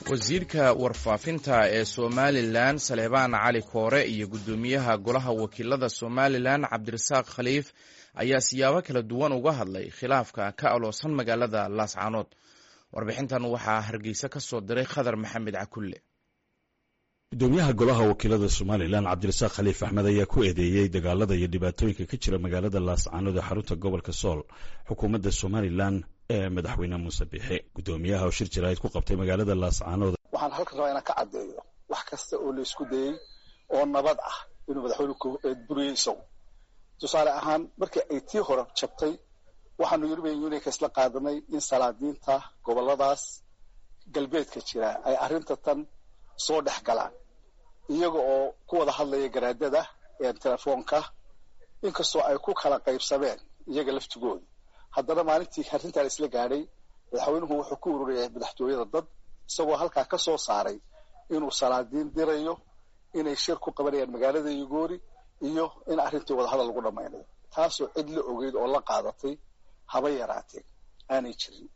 wasiirka warfaafinta ee somalilan saleebaan cali koore iyo guddoomiyaha golaha wakiilada somalilan cabdirasaaq khaliif ayaa siyaabo kala duwan uga hadlay khilaafka ka aloosan magaalada laascaanood warbixintan waxaa hargeysa ka soo diray khadar maxamed cakulle gudoomiyaha golaha wakiilada somalilan cabdirasaaq khaliif axmed ayaa ku eedeeyey dagaalada iyo dhibaatooyinka ka jira magaalada laascaanood ee xarunta gobolka sool xukuumadda somalilan ee madaxweyne muuse biixi guddoomiyaha oo shir jaraa'id ku qabtay magaalada laascaanood waxaan halkan rabaa inaan ka caddeeyo wax kasta oo la isku dayey oo nabad ah inuu madaxweyne buriyey isagu tusaale ahaan markii ay tii hore jabtay waxaanu european unionka isla qaadanay in salaadiinta goboladaas galbeedka jira ay arrinta tan soo dhex galaan iyaga oo ku wada hadlaya garaadada telefoonka inkastoo ay ku kala qaybsameen iyaga laftigooda haddana maalintii arrintaa isla gaadhay madaxweynuhu wuxuu ku ururiyay madaxtooyada dad isagoo halkaa ka soo saaray inuu salaadiin dirayo inay shir ku qabanayaan magaalada yugoori iyo in arrintii wadahadal lagu dhammaynayo taasoo cid la ogeyd oo la qaadatay haba yaraatee aanay jirin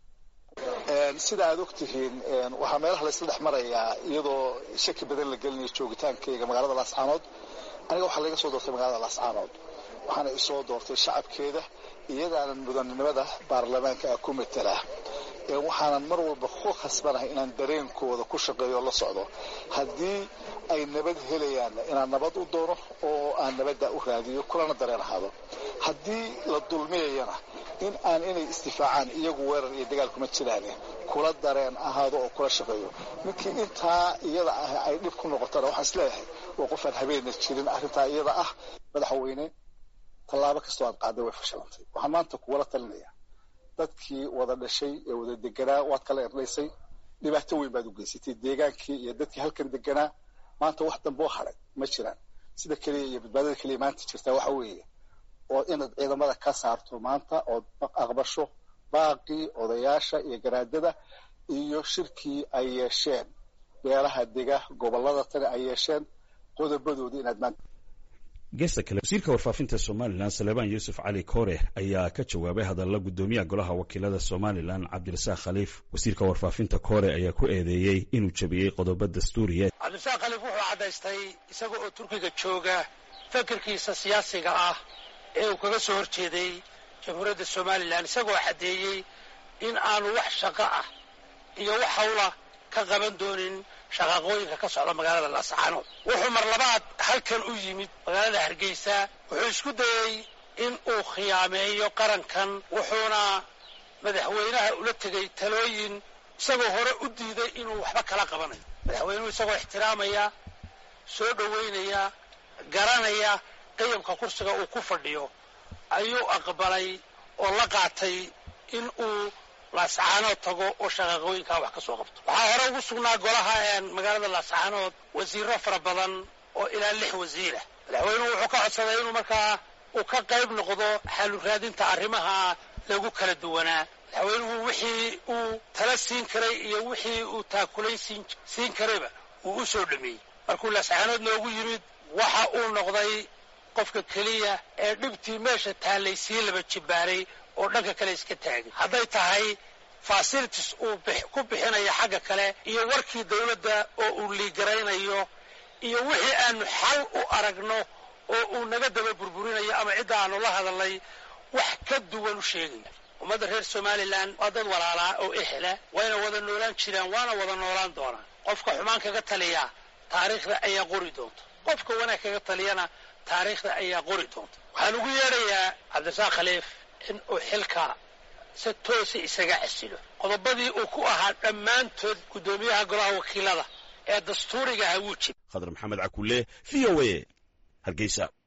sida aad og tihiin waxaa meelaha la isla dhex marayaa iyadoo shaki badan la gelinayo joogitaankayga magaalada laascaanood aniga waxaa laga soo doortay magaalada laascaanood waxaana isoo doortay shacabkeeda iyagaanan mudanimada baarlamaanka ah ku matelaa waxaanan mar walba ku khasbanahay inaan dareenkooda ku shaqeeyo la socdo haddii ay nabad helayaan inaan nabad u doono oo aan nabadda u raadiyo kulana dareen ahaado haddii la dulmiyayana in aan inay istifaacaan iyagu weerar iyo dagaal kuma jiraan kula dareen ahaado oo kula shaqeeyo ninkii intaa iyada ah ay dhib ku noqotana waxaan isleeyahay waa qofaan habeenna jirin arrintaa iyada ah madaxweyne tallaabo kastoo aad qaaday way fashilantay waxaan maanta kuwala talinaya dadkii wada dhashay ee wada deganaa waad kala erdhaysay dhibaato weyn baad u geysatay deegaankii iyo dadkii halkan deganaa maanta wax damboo hadhay ma jiraan sida keliya iyo badbaadada keliya maanta jirtaa waxa weeye oo inaad ciidamada ka saarto maanta ood aqbasho baaqii odayaasha iyo garaadada iyo shirkii ay yeesheen beelaha dega gobolada tani ay yeesheen qodobadoodii inaad maanta geesta kale wasiirka warfaafinta somalilan saleebaan yuusuf cali koore ayaa ka jawaabay hadalla guddoomiyaha golaha wakiilada somalilan cabdirasaaq khaliif wasiirka warfaafinta koore ayaa ku eedeeyey inuu jabiyey qodobo dastuuriya cabdirasaaq khaliif wuxuu caddaystay isaga oo turkiga jooga fikirkiisa siyaasiga ah ee uu kaga soo horjeeday jamhuuriyadda somalilan isagoo caddeeyey in aanu wax shaqo ah iyo wax hawla ka qaban doonin shaqaaqooyinka ka socda magaalada laascaanood wuxuu mar labaad halkan u yimid magaalada hargeysa wuxuu isku dayey in uu khiyaameeyo qarankan wuxuuna madaxweynaha ula tegey talooyin isagoo hore u diiday inuu waxba kala qabanayo madaxweynuhu isagoo ixtiraamaya soo dhoweynaya garanaya qiyamka kursiga uu ku fadhiyo ayuu aqbalay oo la qaatay in uu laascaanood tago oo shaqaaqooyinkaa wax ka soo qabto waxaa hore ugu sugnaa golaha magaalada laascaanood wasiiro fara badan oo ilaa lix wasiirah madaxweynuhu wuxuu ka codsaday inuu markaa uu ka qayb noqdo xalu raadinta arrimaha lagu kala duwanaa madaxweynuhu wixii uu tala siin karay iyo wixii uu taakulayn siin karayba uu u soo dhameeyey markuu laascaanood noogu yimid waxa uu noqday qofka keliya ee dhibtii meesha taallay sii laba jibbaaray oo dhanka kale iska taagay hadday tahay facilities uu ku bixinayo xagga kale iyo warkii dawladda oo uu liigaraynayo iyo wixii aanu xal u aragno oo uu naga daba burburinayo ama cidda aanu la hadalnay wax ka duwan u sheegaya ummadda reer somalilan waa dad walaalaa oo ehela wayna wada noolaan jiraan waana wada noolaan doonaan qofka xumaan kaga taliya taariikhda ayaa qori doonta qofka wanaag kaga taliyana taariikhda ayaa qori doonta waxaan ugu yeedhayaa cabdirasaaq khaliif in uu xilka si toosa isaga casilo qodobadii uu ku ahaa dhammaantood guddoomiyaha golaha wakiilada ee dastuuriga ahaa wuu jira khadar maxamed cakulle v o a hargeysa